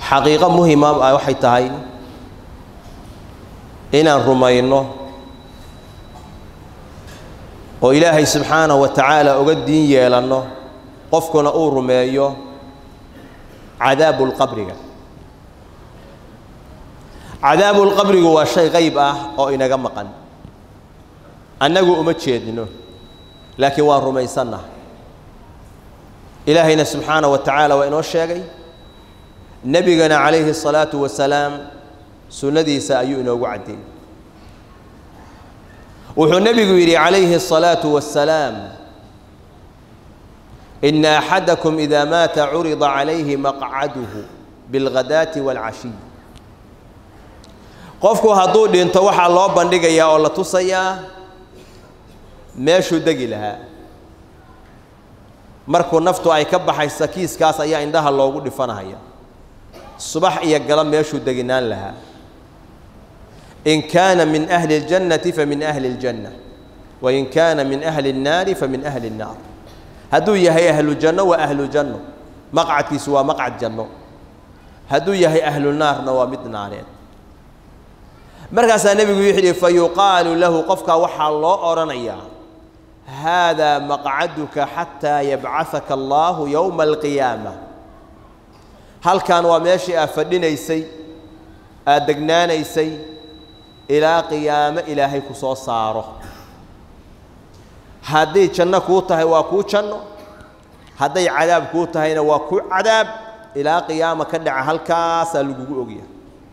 xaqiiqo muhima ah waxay tahay inaan rumayno oo ilaahay subxaanahu wa tacaala uga diin yeelanno qofkuna uu rumeeyo cadaabulqabriga cadaabulqabrigu waa shay qayb ah oo inaga maqan annagu uma jeedno laakiin waan rumaysannaha ilaahayna subxaanaه wa tacaala waa inoo sheegay nebigana calayhi الsalaaةu wasalaam sunnadiisa ayuu inoogu caddeeyey wuxuu nebigu yidhi calayhi الsalaaةu wasalaam ina axadakum ida maata curida calayhi maqcaduhu biاlghadaati wاlcashiy qofku hadduu dhinto waxaa loo bandhigayaa oo la tusayaa meeshuu degi lahaa markuu naftu ay ka baxaysa kiiskaas ayaa indhaha loogu dhifanahaya subax iyo galo meeshuu deginaan lahaa in kaana min ahli اljannati famin ahli اljanna wain kaana min ahli الnaari famin ahli الnaar hadduu yahay ahlu janno waa ahlu janno maqcadkiisu waa maqcad janno hadduu yahay ahlu naarna waa mid naareed markaasaa nebigu wuxuu yidhi fa yuqaalu lahu qofkaa waxaa loo odhanayaa haadaa maqcaduka xataa yabcahaka allaahu yowma alqiyaama halkan waa meeshii aad fadhinaysay aad degnaanaysay ilaa qiyaamo ilaahay ku soo saaro hadday janno kuu tahay waa kuu janno hadday cadaab kuu tahayna waa kuu cadaab ilaa qiyaama ka dhaca halkaasaa lagugu ogyahay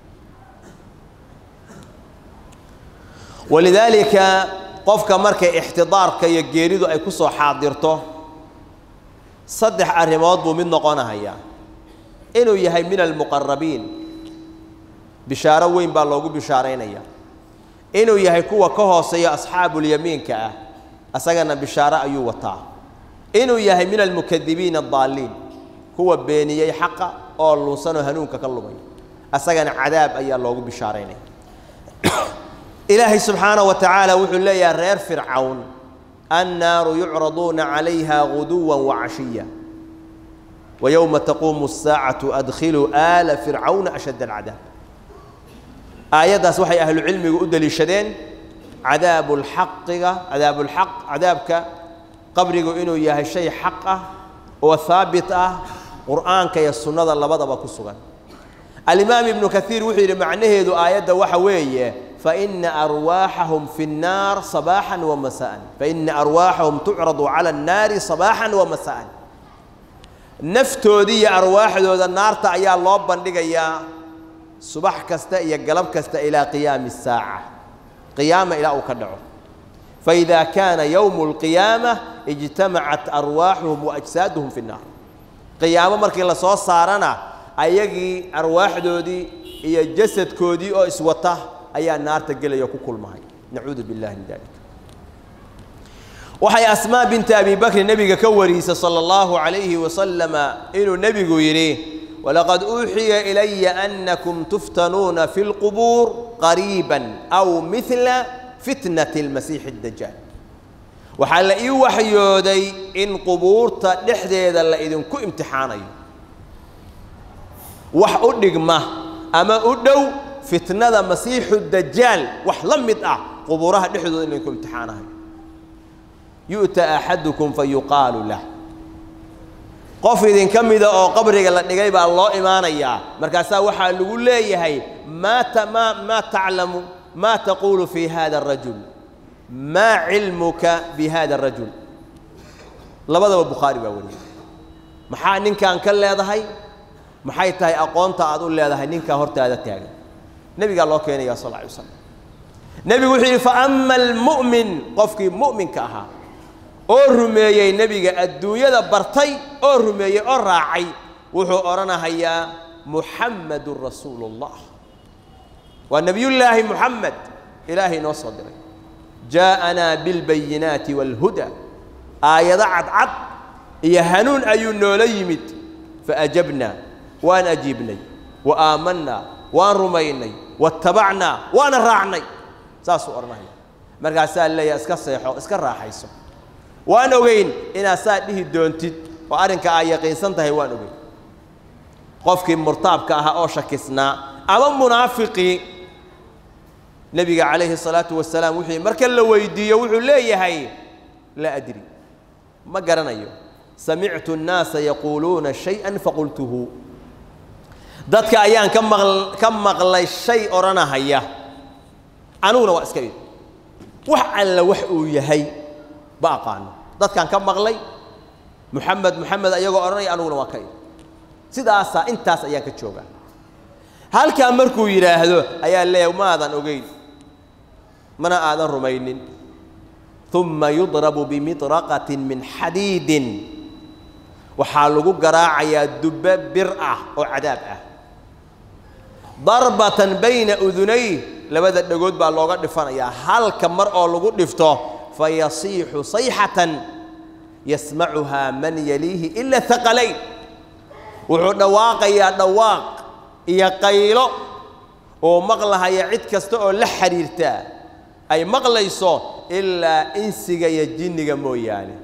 walidaalika qofka markay ixtidaarka iyo geeridu ay ku soo xaadirto saddex arrimood buu mid noqonahayaa inuu yahay min almuqarabiin bishaaro weyn baa loogu bishaaraynaya inuu yahay kuwa ka hooseeya asxaabulyamiinka ah asagana bishaaro ayuu wataa inuu yahay min almukadibiina addaaliin kuwa beeniyey xaqa oo lunsanoo hanuunka ka lumay asagana cadaab ayaa loogu bishaaraynaya ilaahay subxaanaه wa tacaala wuxuu leeyahay reer fircawn annaaru yucraduuna calayha guduwa wacashiya wayowma taquumu الsaacatu adkhiluu aala fircawna ashadd alcadaab aayaddaas waxay ahlucilmigu u deliishadeen cadaabulxaqiga cadaabulxaq cadaabka qabrigu inuu yahay shay xaq ah oo haabit ah qur'aanka iyo sunnada labadaba ku sugan alimaam ibnu kaiir wuxuu yidhi macnaheedu aayadda waxa weeye faina arwaaxahum fi الnaar صabaaxا وmasاء faina arwaaxahum tucradu calى الnaari صabaaxا وmasاء naftoodii iyo arwaaxdooda naarta ayaa loo bandhigayaa subax kasta iyo galab kasta ilaa qiyaami الsaaca qiyaama ilaa uu ka dhaco faإida kaana yowم الqiyaamة اجtamacat arwaaxuhum وأjsaaduhum fi الnaar qiyaamo markii la soo saarana ayagii arwaaxdoodii iyo jasadkoodii oo iswata ayaa naarta gelaya ku kulmahay nacuudu billahi min dalik waxay asmaa binta abi bakri nebiga ka wariisay sala allahu calayhi wasalama inuu nebigu yidhi walaqad uuxiya ilaya annakum tuftanuuna fi lqubuur qariiban aw midla fitnati almasiixi addajaal waxaa la ii waxyooday in qubuurta dhexdeeda la idinku imtixaanayo wax u dhigma ama u dhow fitnada masiixu dajaal wax la mid ah qubuuraha dhexdooda in laydinku imtixaanahayo yu'ta axadukum fa yuqaalu lah qof idinka mida oo qabriga la dhigay baa loo imaanayaa markaasaa waxaa lagu leeyahay maa ta maa maa taclamu maa taquulu fi hada arajul maa cilmuka bi hada arajul labadaba bukhaari baa wariyay maxaa ninkan ka leedahay maxay tahay aqoonta aad u leedahay ninkaa hortaada taagan nebigaa loo keenaya sal lla alay waslam nebigu wuxuu yidhi faama almu'min qofkii mu'minka ahaa oo rumeeyey nebiga adduunyada bartay oo rumeeyey oo raacay wuxuu odhanahayaa muxammadun rasuulu اllah waa nebiyullaahi muxamed ilaahay noo soo diray jaa'anaa bilbayinaati wاlhuda aayado cadcad iyo hanuun ayuu noola yimid faajabnaa waan ajiibnay wa aamanaa waan rumaynay watabacnaa waana raacnay saasuu odhanaya markaasaa leeyaha iska seexo iska raaxayso waan ogeyn inaad saa dhihi doontid oo arrinka aa yaqiinsan tahay waan ogeyn qofkii murtaabka ahaa oo shakisnaa ama munaafiqii nebiga calayhi salaatu wasalaam wuxuu marka la weydiiyo wuxuu leeyahay laa adri ma garanayo samictu annaasa yaquuluuna shay-an faqultuhu dadka ayaan ka maq ka maqlay shay odhanahaya aniguna waa iska id wax alla wax uu yahay ba aqaano dadkaan ka maqlay muxamed muxamed ayagoo odhanaya aniguna waa ka id sidaasaa intaas ayaan ka joogaa halkaa markuu yidhaahdo ayaa leeyahay maadan ogeyn mana aadan rumaynin uma yudrabu bimidraqatin min xadiidin waxaa lagu garaacayaa dubbe bir ah oo cadaab ah darbatan bayna udunay labada dhagood baa looga dhifanayaa halka mar oo lagu dhifto fayasiixu sayxatan yasmacuhaa man yaliihi ila haqalayn wuxuu dhawaaqayaa dhawaaq iyo qaylo oo maqlahaya cid kasta oo la xidhiirta ay maqlayso ilaa insiga iyo jinniga mooyaane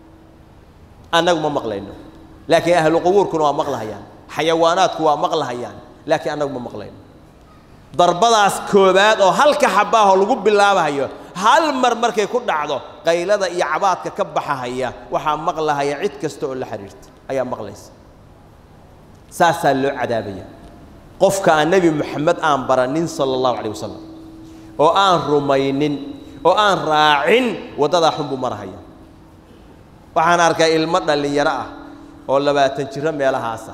annagu ma maqlayno laakiin ahlu qubuurkuna waa maqlahayaan xayawaanaadku waa maqlahayaan laakiin annagu ma maqlayno darbadaas koobaad oo halka xabaahoo lagu bilaabahayo hal mar markay ku dhacdo qaylada iyo cabaadka ka baxahaya waxaa maqlahaya cid kasta oo la xidhiirta ayaa maqlaysa saasaa loo cadaabaya qofka aan nebi moxamed aan baranin sala allahu calayh wasalam oo aan rumaynin oo aan raacin waddadaa xun buu marahaya waxaan arkay ilmo dhallinyaro ah oo labaatan jiro meelahaasa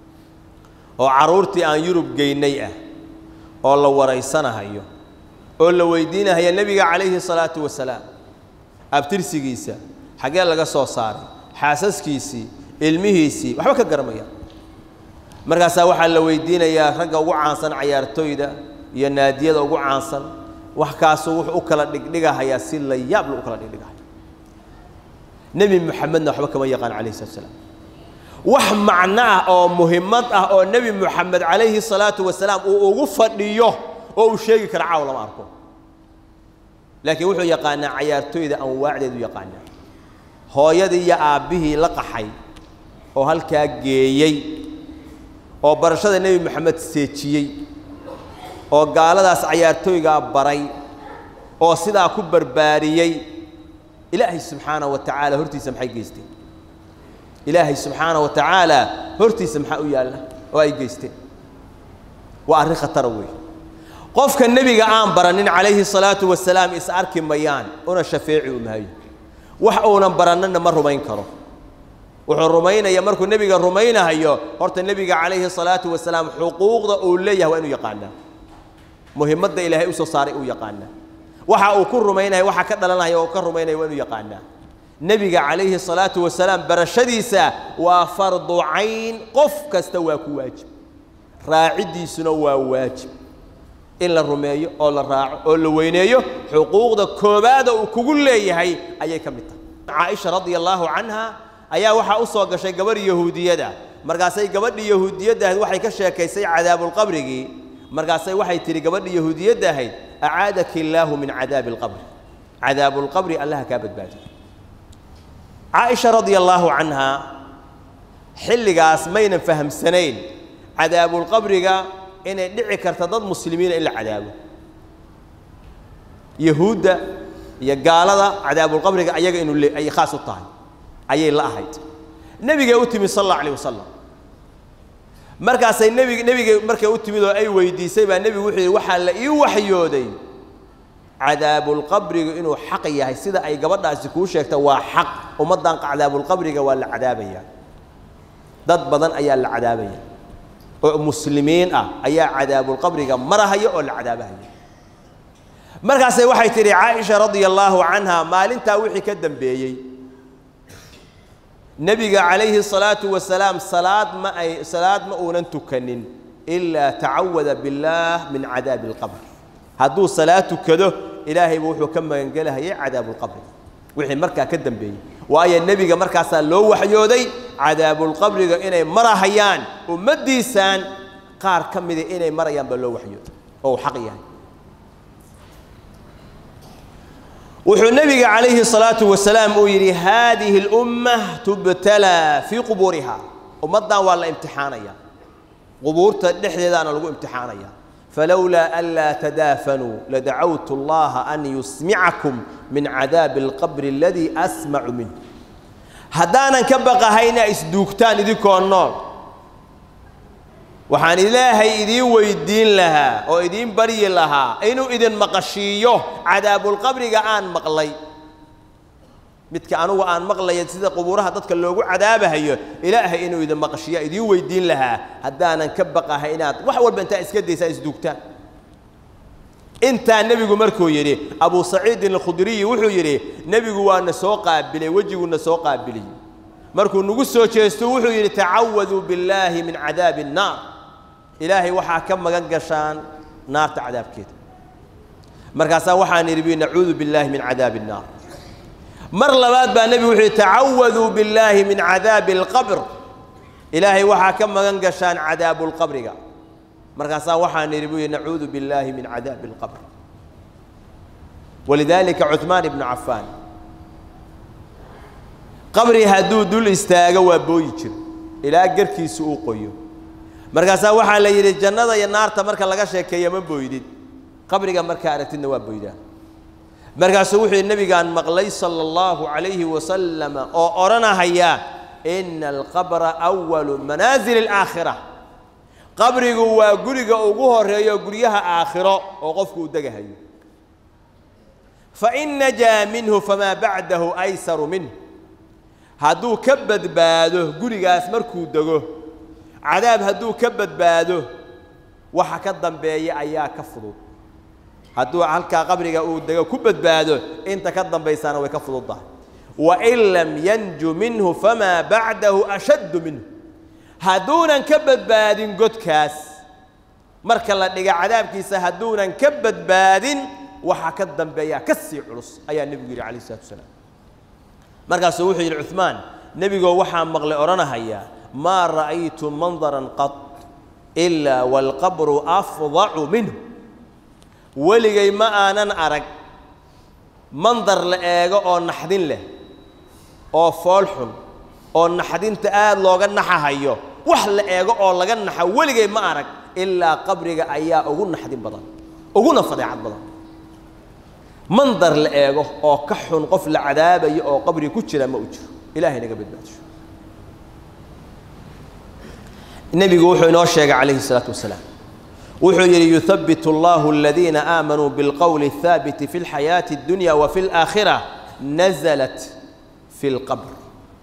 oo carruurtii aan yurub geynay ah oo la waraysanahayo oo la weydiinahayo nebiga calayhi salaatu wasalaam abtirsigiisa xaggee laga soo saaray xaasaskiisii ilmihiisii waxba ka garamaya markaasaa waxaa la weydiinayaa ragga ugu caansan cayaartooyda iyo naadiyada ugu caansan wax kaasuu wuxuu u kala dhigdhigahayaa si la yaab lu u kala dhigdhigahaya nebi moxamedna waxba kama yaqaan calayhi salatu salaam wax macno ah oo muhimmad ah oo nebi moxamed calayhi salaatu wasalaam uu ugu fadhiyo oo uu sheegi kara caaw lama arko laakiin wuxuu yaqaanaa cayaartooyda anwaacdeedu yaqaanaa hooyadii iyo aabbihii la qaxay oo halkaa geeyey oo barashada nebi moxamed seejiyey oo gaaladaas cayaartooygaa baray oo sidaa ku barbaariyey ilaahay subxaana wa tacaala hortiisa maxay geysteen ilaahay subxaana wa tacaala hortiisa maxaa u yaalla oo ay geysteen waa arrin khatara weeye qofka nebiga aan baranin calayhi salaatu wasalaam is arki mayaan una shafeeci u maayo wax uunan barannina ma rumayn karo wuxuu rumaynaya markuu nebiga rumaynahayo horta nebiga calayhi salaatu wasalaam xuquuqda uu leeyahay waa inuu yaqaanaa muhimadda ilaahay usoo saaray uu yaqaanaa waxa uu ku rumaynaya waxa ka dhalanaya oo ka rumaynaya waa inuu yaqaanaa nebiga calayhi salaatu wasalaam barashadiisa waa fardu cayn qof kasta waa ku waajib raaciddiisuna waa waajib in la rumeeyo oo la raaco oo la weyneeyo xuquuqda koobaada uu kugu leeyahay ayay ka mid tahay caaisha radia allaahu canha ayaa waxaa u soo gashay gabadh yahuudiyada markaasay gabadhii yahuudiyadda ahayd waxay ka sheekaysay cadaabulqabrigii markaasay waxay tidhi gabadhii yahuudiyadda ahayd acaadaki illaahu min cadaabi alqabri cadaabulqabri allaha kaa badbaadiyo caaisha radia allaahu canha xilligaas maynan fahamsanayn cadaabulqabriga inay dhici karta dad muslimiina in la cadaabo yahuudda iyo gaalada cadaabulqabriga ayaga inuu le ay khaas u tahay ayay la ahayd nebigay u timid sal allahu alayh wasalam markaasay nebig nebigay markay u timid oo ay weydiisay baa nebigu wuxuu yidhi waxaa la ii waxyooday cadaabulqabrigu inuu xaq yahay sida ay gabadhaasi kuu sheegta waa xaq ummaddan cadaabulqabriga waa la cadaabayaa dad badan ayaa la cadaabaya oo muslimiin ah ayaa cadaabulqabriga marahaya oo la cadaabahaya markaasay waxay tidhi caaisha radia allaahu canha maalintaa wixii ka dambeeyey nebiga calayhi salaatu wasalaam salaad ma ay salaad ma uunan tukanin ilaa tacawada billaah min cadaabi alqabr hadduu salaad tukado ilaahayba wuxuu ka magangelahayay cadaabulqabri wixii markaa ka dambeeyey waayo nebiga markaasaa loo waxyooday cadaabulqabriga inay marahayaan ummaddiisaan qaar ka mida inay marayaan baa loo waxyooday oo uu xaq yahay wuxuu nebiga calayhi salaatu wasalaam uu yidhi haadihi اlumma tubtalaa fii qubuuriha ummaddan waa la imtixaanaya qubuurta dhexdeedaana lagu imtixaanaya falowlaa anlaa tadaafanuu ladacawtu allaha an yusmicakum min cadaabi alqabri aladii asmacu minh haddaanan ka baqahayna isduugtaan idinkoo nool waxaan ilaahay idiin weydiin lahaa oo idiin baryi lahaa inuu idin maqashiiyo cadaabulqabriga aan maqlay midka anugu aan maqlaya sida qubuuraha dadka loogu cadaabahayo ilaahay inuu idin maqashiiya idiin weydiin lahaa haddaanan ka baqahay inaad wax walba intaa iska daysaan isduugtaan intaa nebigu markuu yidhi abu saciidin alkhudriyi wuxuu yidhi nebigu waana soo qaabilay wejiguuna soo qaabiliy markuu nagu soo jeesto wuxuu yidhi tacawaduu billaahi min cadaabi الnaar ilaahay waxaa ka magan gashaan naarta cadaabkeeda markaasaa waxaan idhi nacuudu billaahi min cadaabi الnaar mar labaad baa nebigu wuxuu yidhi tacawaduu billaahi min cadaabi اlqabr ilaahay waxaa ka magan gashaan cadaabu lqabriga markaasaa waxaan idhi buu yidhi nacuudu billaahi min cadaabi اlqabr walidaalika cuثmaan ibnu cafaan qabri hadduu dul istaago waa booyi jiro ilaa garkiisu uu qoyo markaasaa waxaa la yidhi jannada iyo naarta marka laga sheekeeya ma booydid qabriga markaa aragtidna waa booydaa markaasuu wuxuu yidhi nebigaan maqlay sala allahu calayhi wasalama oo odhanahaya ina alqabra awalu manaazili alaakhira qabrigu waa guriga ugu horeeyo guryaha aakhiro oo qofku uu degahayo fain najaa minhu famaa bacdahu aysaru minhu hadduu ka badbaado gurigaas markuu dego cadaab hadduu ka badbaado waxa ka dambeeya ayaa ka fudud hadduu halkaa qabriga uu dego ku badbaado inta ka dambaysaana way ka fududdahay wain lam yanju minhu famaa bacdahu ashaddu minhu hadduunan ka badbaadin godkaas marka la dhiga cadaabkiisa hadduunan ka badbaadin waxa ka dambeeyaa ka sii culus ayaa nebigu yidhi calayh isalatu wasalaam markaasuu wuxuu yidhi cuثmaan nebigoo waxaa maqlay odhanahaya maa ra'aytu mandaran qad ilaa waalqabru afdacu minhu weligay ma aanan arag mandar la eego oo naxdin leh oo fool xun oo naxdinta aad looga naxahayo wax la eego oo laga naxa weligay ma arag ilaa qabriga ayaa ugu naxdin badan uguna fadeecad badan mandar la eego oo ka xun qof la cadaabayo oo qabriga ku jira ma u jiro ilaahay naga badbaadisho nebigu wuxuu inoo sheegay calayhi الsalaatu wasalaam wuxuu yidhi yuhabbit اllahu aladiina aamanuu biاlqowli الhaabiti fi اlxayaaةi اddunya wa fi اlآakhira naزlat fi اlqabr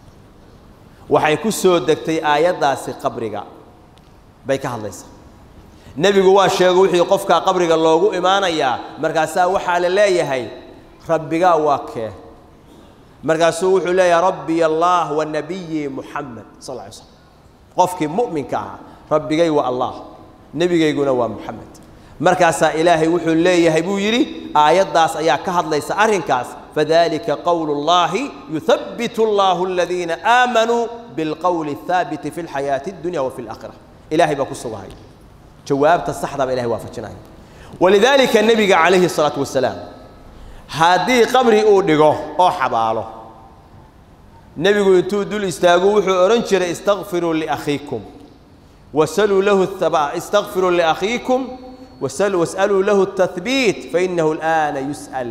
waxay ku soo degtay aayaddaasi qabriga bay ka hadlaysaa nebigu waa sheego wixii qofkaa qabriga loogu imaanayaa markaasaa waxaa la leeyahay rabbigaa waa kee markaasuu wuxuu leeyahay rabbiy allah wa nabiyi muxamed sal lla ly slam qofkii mu'minka ahaa rabbigay waa allah nebigayguna waa muxamed markaasaa ilaahay wuxuu leeyahay buu yidhi aayaddaas ayaa ka hadlaysa arrinkaas fadalika qowlu اllahi yuhabbit اllahu aladiina aamanuu biاlqowli الhaabiti fi اlxayaaةi اddunya wa fi اlaakhira ilahay baa ku sugahay jawaabta saxdaba ilahay waafajinaya walidaalika nebiga calayhi الsalaatu wasalaam haddii qabri uu dhigo oo xabaalo nebigu intuu dul istaagu wuxuu odhan jiray istakfiruu liakhiikum wasaluu lahu istakfiruu liakhiikum was'aluu lahu الtathbiit fainahu اlآana yus'al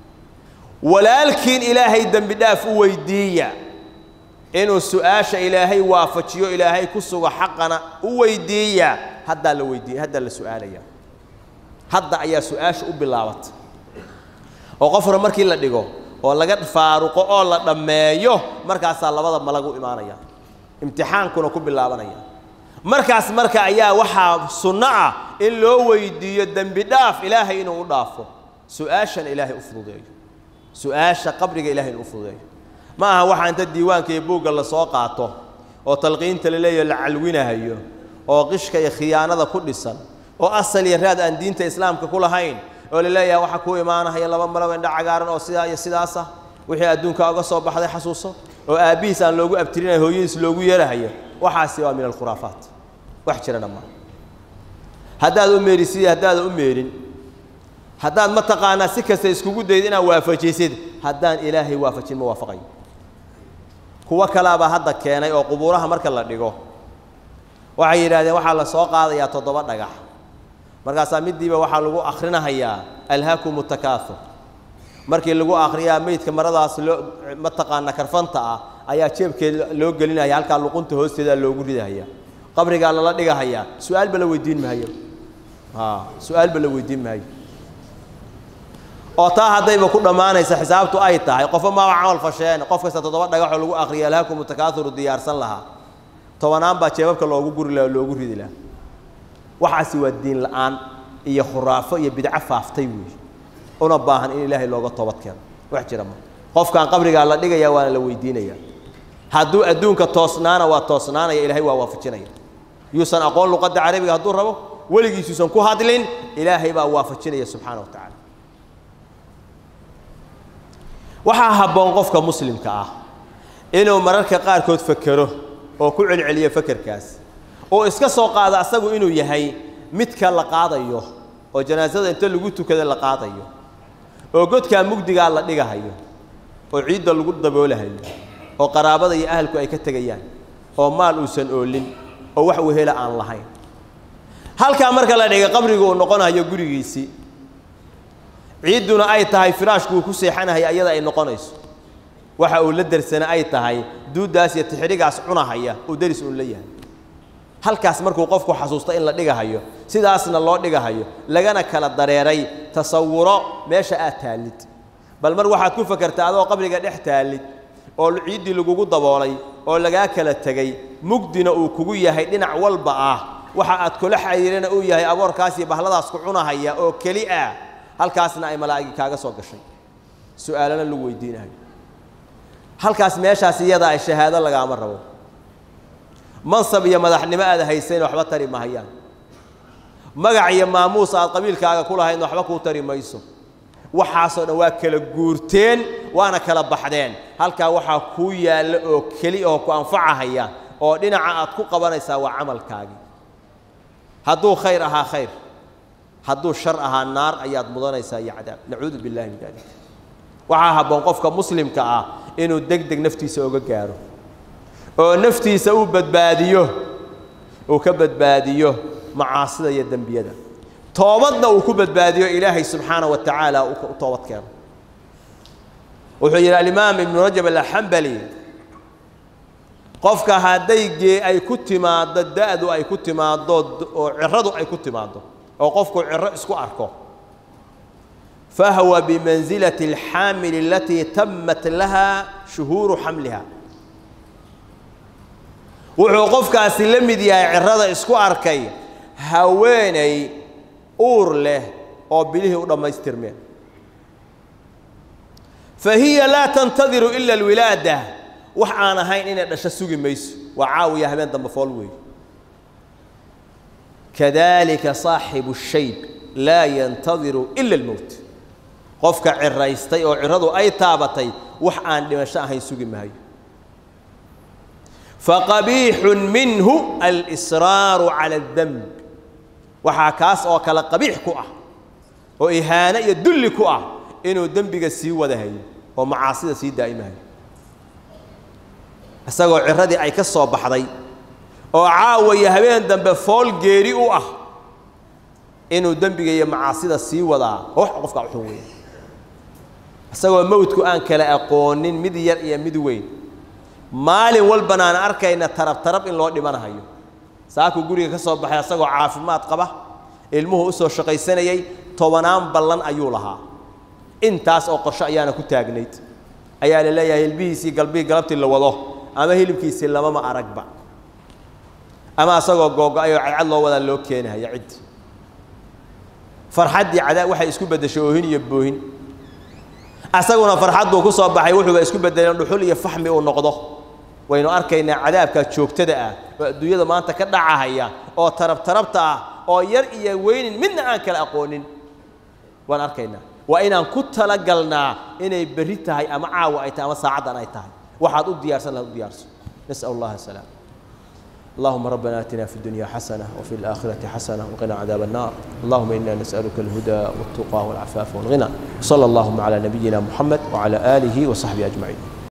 walaalkiin ilaahay dembi dhaaf u weydiiya inuu su-aasha ilaahay waafajiyo ilaahay ku sugo xaqana u weydiiya haddaa la weydiiy haddaa la su-aalaya hadda ayaa su-aasha u bilaabatay oo qof hore markii la dhigo oo laga faaruqo oo la dhammeeyo markaasaa labada malag u imaanaya imtixaankuna ku bilaabanaya markaas marka ayaa waxaa sunno ah in loo weydiiyo dembi dhaaf ilaahay inuu u dhaafo su-aashana ilaahay u fududeeyo su-aasha qabriga ilahay inuu u fududeeyo ma aha waxaa inta diiwaanka iyo buugga lasoo qaato oo talqiinta la leeyaho la calwinahayo oo qishka iyo khiyaanada ku dhisan oo asal iyo raad aan diinta islaamka ku lahayn oo la leeyahay waxaa kuu imaanahaya laba malaw indha cagaaran oo sidaa iyo sidaasa wixii adduunka oga soo baxday xasuuso oo aabbihiis aan loogu abtirinayo hooyadiis loogu yeerahayo waxaasi waa min alkhuraafaat wax jira dhammaan haddaad u meerisid haddaadan u meerin haddaad mataqaanaa si kasta iskugu dayd inaad waafajisid haddaan ilaahay waafajin ma waafaqayo kuwo kalaabaa hadda keenay oo qubuuraha marka la dhigo waxay yidhahdeen waxaa la soo qaadayaa toddoba dhagax markaasaa midiiba waxaa lagu akhrinahayaa alhaakum takaathur markii lagu akhriyaa meydka maradaas loo mataqaana karfanta ah ayaa jeebkeed loo gelinaya halkaa luqunta hoosteeda loogu ridahaya qabrigaa lala dhigahayaa su-aalba la weydiin maayo su-aalba la weydiin maayo oo taa haddayba ku dhammaanaysa xisaabtu ay tahay qofba maaba camal fasheen qof kasta toddoba dhagaxoo lagu akriya alhaakum takaathuru diyaarsan lahaa tobanaan baa jeebabka loogu guri laha loogu ridi lahaa waxaasi waa diin la'aan iyo khuraafo iyo bidco faaftay weeye una baahan in ilaahay looga toobad keeno wax jira ma qofkaan qabrigaa la dhigaya waana la weydiinaya hadduu adduunka toosnaana waa toosnaanaya ilaahay waa waafajinaya yuusan aqoon luqadda carabiga hadduu rabo weligiisuusan ku hadlin ilaahay baa waafajinaya subxaana wa tacaala waxaa habboon qofka muslimka ah inuu mararka qaarkood fekero oo ku celceliyo fekerkaas oo iska soo qaado asagu inuu yahay midka la qaadayo oo janaasada inta lagu tukada la qaadayo oo godkaa mugdigaa la dhigahayo oo ciidda lagu daboolahayo oo qaraabada iyo ahalku ay ka tegayaan oo maal uusan oolin oo wax wehela aan lahayn halkaa marka la dhiga qabrigu uu noqonayo gurigiisii ciidduna ay tahay firaashku uu ku seexanahaya ayada ay noqonayso waxa uu la dersana ay tahay duuddaas iyo tixrigaas cunahaya uu deris uun la yahay halkaas markuu qofku xasuusto in la dhigahayo sidaasna loo dhigahayo lagana kala dareeray tasawuro meesha aad taallid bal mar waxaad ku fakertaa adoo qabriga dhex taallid oo ciiddii lagugu daboolay oo lagaa kala tegey mugdina uu kugu yahay dhinac walba ah waxa aad kula xiriirana uu yahay aboorkaas iyo bahladaas ku cunahaya oo keli ah halkaasna ay malaa'igi kaaga soo gashay su-aalana lagu weydiinayo halkaas meeshaas iyada ay shahaado lagaama rabo mansab iyo madaxnimo aad haysayn waxba tari mahayaan magac iyo maamuus aad qabiilkaaga ku lahayn waxba kuu tari mayso waxaasoo dhan waa kala guurteen waana kala baxdeen halkaa waxaa kuu yaalla oo keli oo ku anfacahaya oo dhinaca aad ku qabanaysaa waa camalkaagii hadduu khayr ahaa khayr hadduu shar ahaa naar ayaad mudanaysaa iyo cadaab nacuudu billahi min dalik waxaa habboon qofka muslimka ah inuu deg deg naftiisa oga gaaro oo naftiisa uu badbaadiyo uu ka badbaadiyo macaasida iyo dembiyada toobadna uu ku badbaadiyo ilaahay subxaana wa tacaala u toobad keeno wuxuu yidhi alimaam ibnu rajab alxambali qofka hadday gee ay ku timaaddo da-du ay ku timaaddo oo ciradu ay ku timaaddo oo qofku ciro isku arko fahwa bimansilati alxaamili alatii tamat laha shuhuuru xamliha wuxuu qofkaasi la mid yahay cirada isku arkay haweenay uur leh oo bilihii u dhammaystirmeen fa hiya laa tantadiru ila alwilaada wax aan ahayn inay dhasho sugi mayso waa caawiya habeen dambe fool weey kadalika saaxibu shayb laa yantadiru ila almowt qofka ciraystay oo ciradu ay taabatay wax aan dhimasho ahayn sugi maayo faqabiixun minhu alsraaru cala اdemb waxaa kaas oo kale qabiix ku ah oo ihaano iyo dulli ku ah inuu dembiga sii wadahayo oo macaasida sii daa'imahayo isagoo ciradii ay ka soo baxday oo caawaya habeen dambe fool geeri u ah inuu dembiga iyo macaasida sii wadaa wax qofkaa uxun weya isagoo mowdku aan kala aqoonin mid yar iyo mid weyn maalin walbana aan arkayna tarab tarab in loo dhimanahayo saakuu guriga ka soo baxay asagoo caafimaad qaba ilmuhu u soo shaqaysanayey tobanaan ballan ayuu lahaa intaas oo qorsho ayaana ku taagnayd ayaa la leeyahay hilbihiisii galbihii galabtii la wado ama hilibkiisii lamama aragba ama asagoo googo-ay oo cadcad loo wadaa loo keenahaya ciddi farxaddii cadaa waxay isku beddeshay oohin iyo boohin asaguna farxadduu ku soo baxay wuxuuba isku beddeleen dhuxul iyo faxmi uu noqdo waynu arkaynaa cadaabka joogtada ah oo adduunyada maanta ka dhacahaya oo tarab tarabta ah oo yar iyo weynin midna aan kala aqoonin waan arkaynaa waa inaan ku talagalnaa inay berri tahay ama caawa ay tahay ama saacaddan ay tahay waxaad u diyaarsan lahaad u diyaarso nas'al allaha asalaam اللهم ربنا آتنا في الدنيا حسنة وفي الآخرة حسنة وقنا عذاب النار اللهم إنا نسألك الهدى والتقى والعفاف والغنى صلى اللهم على نبينا محمد وعلى آله وصحبه أجمعين